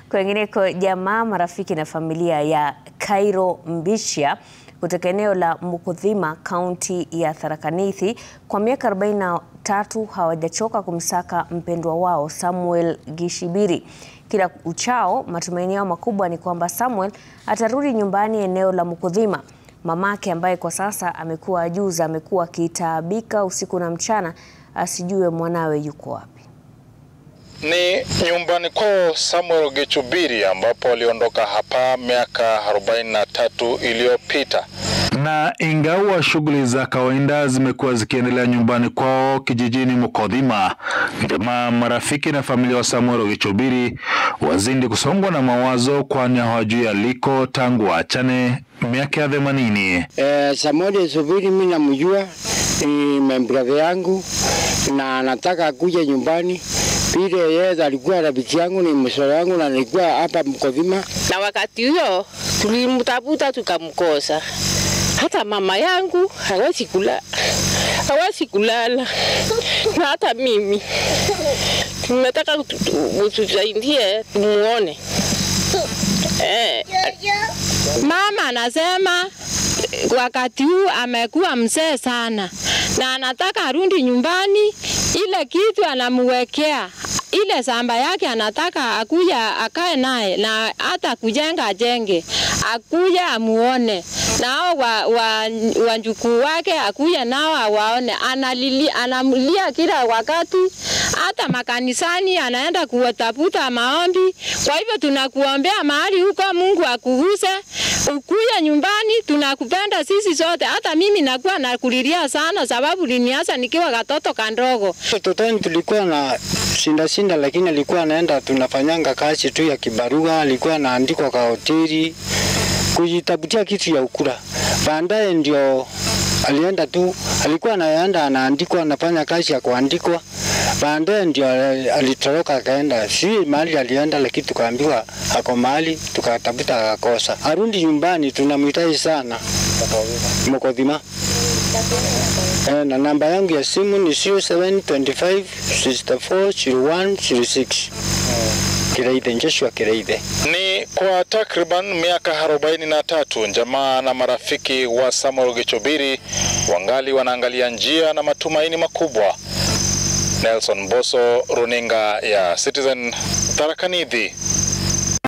Kwengineko, jamaa, marafiki na familia ya Cairo Mbishia kutoka eneo la Mukuthima, kaunti ya Tharaka Nithi kwa miaka 43 hawajachoka kumsaka mpendwa wao Samuel Gishibiri. Kila uchao, matumaini yao makubwa ni kwamba Samuel atarudi nyumbani eneo la Mukuthima. Mamake ambaye kwa sasa amekuwa ajuza, amekuwa akitaabika usiku na mchana asijue mwanawe yuko wapi. Ni nyumbani kwao Samuel Gichubiri ambapo aliondoka hapa miaka 43 iliyopita. Na ingawa shughuli za kawaida zimekuwa zikiendelea nyumbani kwao kijijini Mukodhima, jamaa, marafiki na familia wa Samuel Gichubiri wazindi kusongwa na mawazo, kwani hawajui aliko tangu waachane miaka ya themanini. Eh, Samuel Gichubiri mimi namjua, ni membrother yangu na nataka kuja nyumbani vile yeye alikuwa rafiki yangu, ni msoro yangu na nilikuwa hapa Mukodhima. Na wakati huo tulimtafuta tukamkosa. Hata mama yangu hawezi kula, hawezi kulala, na hata mimi tunataka tusaidie tumuone. Eh, Mama anasema wakati huu amekuwa mzee sana na anataka arudi nyumbani, ile kitu anamwekea ile samba yake anataka akuja akae naye na hata kujenga ajenge, akuja amuone na hao wa, wa, wanjukuu wake akuja nao awaone. Analilia, analia kila wakati, hata makanisani anaenda kuwatafuta maombi. Kwa hivyo tunakuombea mahali huko, Mungu akuguse ukuja nyumbani, tunakupenda sisi sote. Hata mimi nakuwa nakulilia sana, sababu liniasa nikiwa katoto kandogo. Totoni tulikuwa na shinda shinda, lakini alikuwa anaenda tunafanyanga kazi tu ya kibarua, alikuwa anaandikwa kwa hoteli kujitafutia kitu ya ukula. Baadaye ndio alienda tu, alikuwa anaenda anaandikwa, anafanya kazi ya kuandikwa. Baadaye ndio alitoroka akaenda, si mahali alienda, lakini tukaambiwa ako mahali, tukatafuta akakosa. Arudi nyumbani, tunamhitaji sana Mukodhima. Eh, na namba yangu ya simu ni 0725 64 01 06. Kireithe, Joshua Kireithe. Ni kwa takriban miaka 43 jamaa na marafiki wa Samuel Gichubiri wangali wanaangalia njia na matumaini makubwa. Nelson Boso, runinga ya Citizen, Tharaka Nithi.